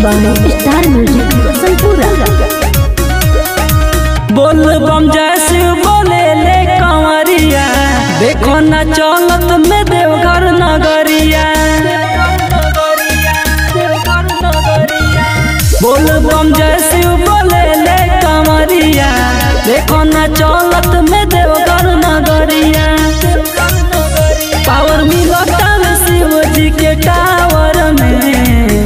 by Star Music Sanpura. बोल बम जैसे बोले ले कंवरिया देखो न चलत में देवघर नगरिया बोल बम जैसे बोले ले कंवरिया देखो न चलत में देवघर नगरिया पावर मिलता में शिव जी के टावर में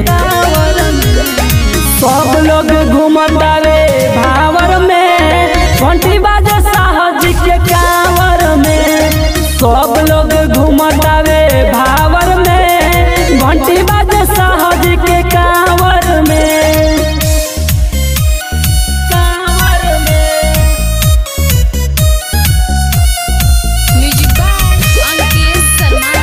सब लोग घूमतावे भावर में घंटी बाजे साहज के कांवर में सब लोग घूमतावे भावर में घंटी बाजे साहज के कांवर में कांवर में म्यूजिक बाय अंकित शर्मा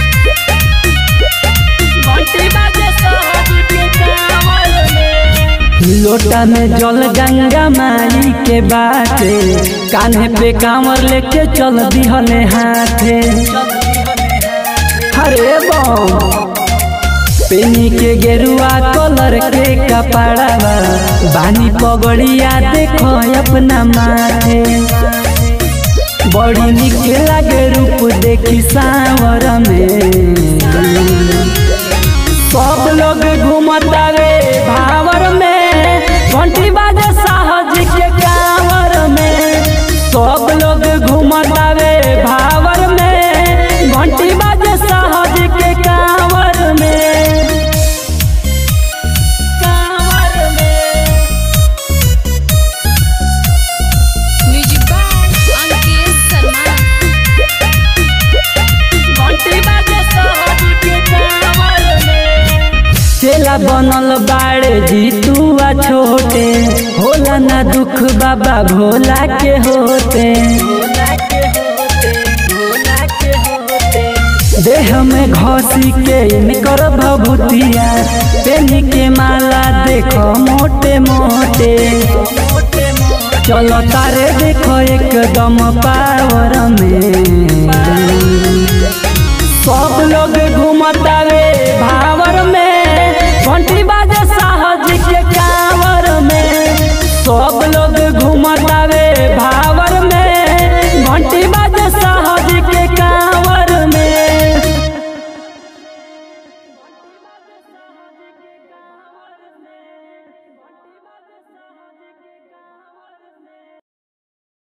घंटी बाजे साहज के कांवर में लोटा में जल गंगा माई के बाटे कान्हे पे कांवर लेके चल दिहले हाथे हरे बम पेनी के गेरुआ कलर के कपड़ावा बानी पगड़िया देखो अपना माथे बड़ी निक लागे रूप देखी सावर में सब लोग घूमतावे भावर में घंटी बाजे साहज के कांवर में सब लोग घूमतावे भावर में घंटी बाजे साहज के कांवर में कांवर में म्यूजिक बाय अंकित शर्मा घंटी बाजे साहज के कांवर में चेला बनल बाड़े जीतुआ छोटे होला ना दुख बाबा भोला के होते देह में घसी के इनकर भभूतिया पेनी के माला देखो मोटे मोटे चलो तारे देखो एकदम पावर में